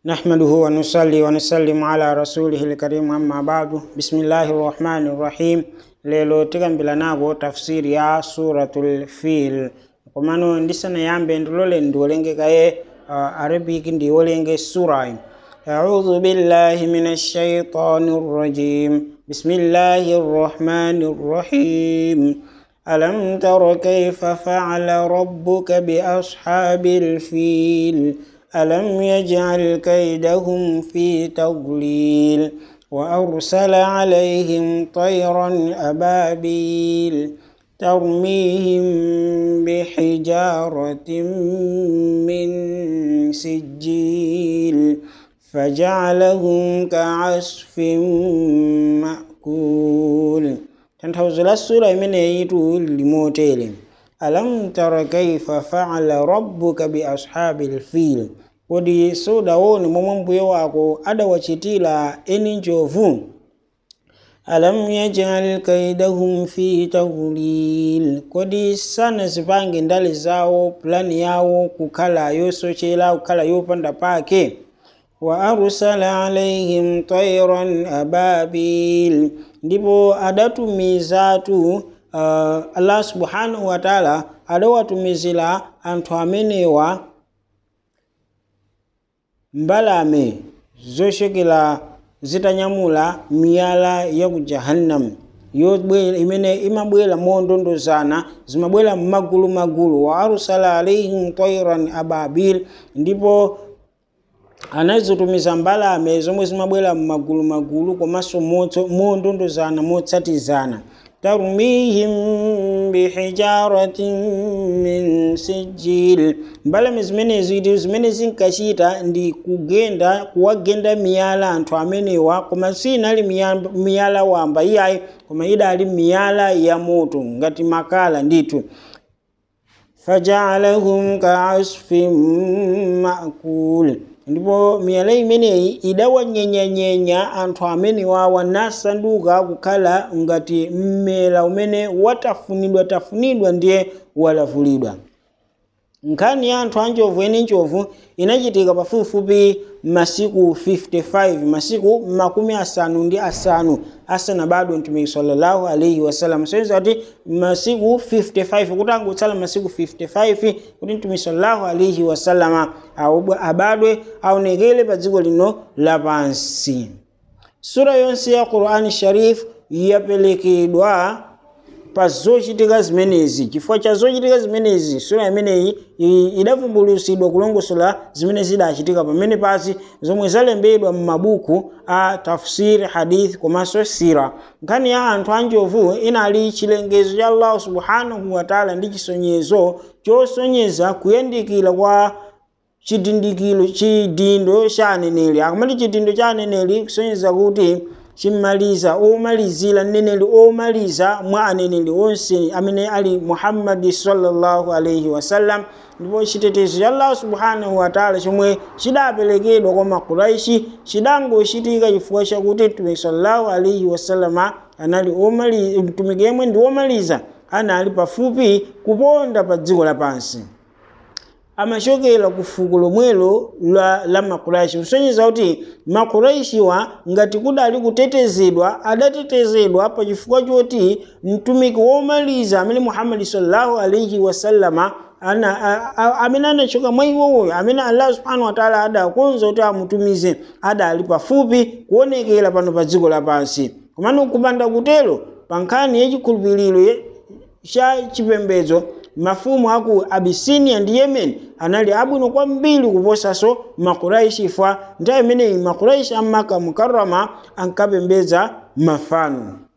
نحمده ونصلي ونسلم على رسوله الكريم أما بعد بسم الله الرحمن الرحيم lelo tikambilanako tafsiri ya suratul fil komano ndisanayambe ndilole ndiwolengekaye uh, arabic ndiwolenge surayi أعوذ بالله من الشيطان الرجيم بسم الله الرحمن الرحيم ألم تر كيف فعل ربك بأصحاب الفيل ألم يجعل كيدهم في تضليل وأرسل عليهم طيرا أبابيل ترميهم بحجارة من سجيل فجعلهم كعصف مأكول tanthauzo la sura imeneyitu limotere alam tara kaifa faala rabbuka bi ashabi lfil kodi sudaone momwe mbuye wako adawachitira eni njovu alam yajal kaidahum fi tawlil kodi sanazipange ndale zawo plani yawo kukhala yosochera kukhala yopanda pake wa arsala alaihim tayran ababil ndipo adatumizatu uh, allah subhanahu wa taala adawatumizira anthu amenewa mbalame zochokera zitanyamula miyala ya ku jahannam yobwera imene imabwera mondondozana zimabwera m'magulu magulu wa arsala alaihim tayran ababil ndipo anazitumiza mbalame zomwe zimabwera m'magulu magulu komanso mondondozana motsatizana tarmihim bihijaratin min sijil mbalame zimenezi ndi zimene zinkachita ndi kugenda kuwagenda miyala anthu amenewa koma sinali miyala, miyala wamba iyayi koma idali miyala ya moto ngati makala ndithu fajaalahum kaasfin makul ndipo miyala imeneyi idawanyenyanyenya anthu amenewa nasanduka kukhala ngati mmela umene watafunidwa tafunidwa ndiye walavulidwa nkhani ya anthu anjovu eni njovu inachitika pafupifupi masiku 55 masiku makumi asanu ndi asanu asanabadwe mtumiki sallallahu alaihi wasallam soiza kuti masiku 55 kuti angotsala masiku 55 kuti mtumiki sallallahu alaihi wasallama abadwe aonekere pa dziko lino lapansi sura yonse ya qurani sharif yapelekedwa pa zochitika zimenezi chifukwa cha zochitika zimenezi sura imeneyi idavumbulutsidwa kulongosola zimene zidachitika pamene pasi zomwe zalembedwa m'mabuku a tafsir hadith komanso sira nkhani ya anthu anjovu inali chilengezo cha allahu subhanahu wataala ndi chisonyezo chosonyeza kuyandikira kwa chidindikiro chidindo cha aneneri akamati chidindo cha aneneri kusonyeza kuti chimaliza omalizira mneneri omaliza mwa aneneri onse amene ali muhammadi sallallahu alaihi wasallam ndipo chitetezo cha allah subhanahu wataala chomwe chidaperekedwa kwa makuraishi chidangochitika chifukwa chakuti mtumiki sallallahu alaihi wasallama anali mtumiki yemwe ndi omaliza anali pafupi kuponda pa dziko lapansi amachokera ku fuko lomwelo la, la makuraishi kusonyeza kuti makuraishiwa ngati kudali kutetezedwa adatetezedwa pa chifukwa choti mtumiki womaliza amene muhammadi sallallahu alaihi wasallama ana amene anachoka mwa iwowoyo amene allah subhanahu wataala adakonza kuti amutumize adali pafupi kuonekera pano pa dziko lapansi komano kupanda kutero pa nkhani yachikhulupiriro cha chipembedzo mafumu aku abisinia ndi yemen anali abwino kwambiri kuposaso makuraishi fa nthawi imeneyi makuraishi amaka mukarama ankapembedza mafano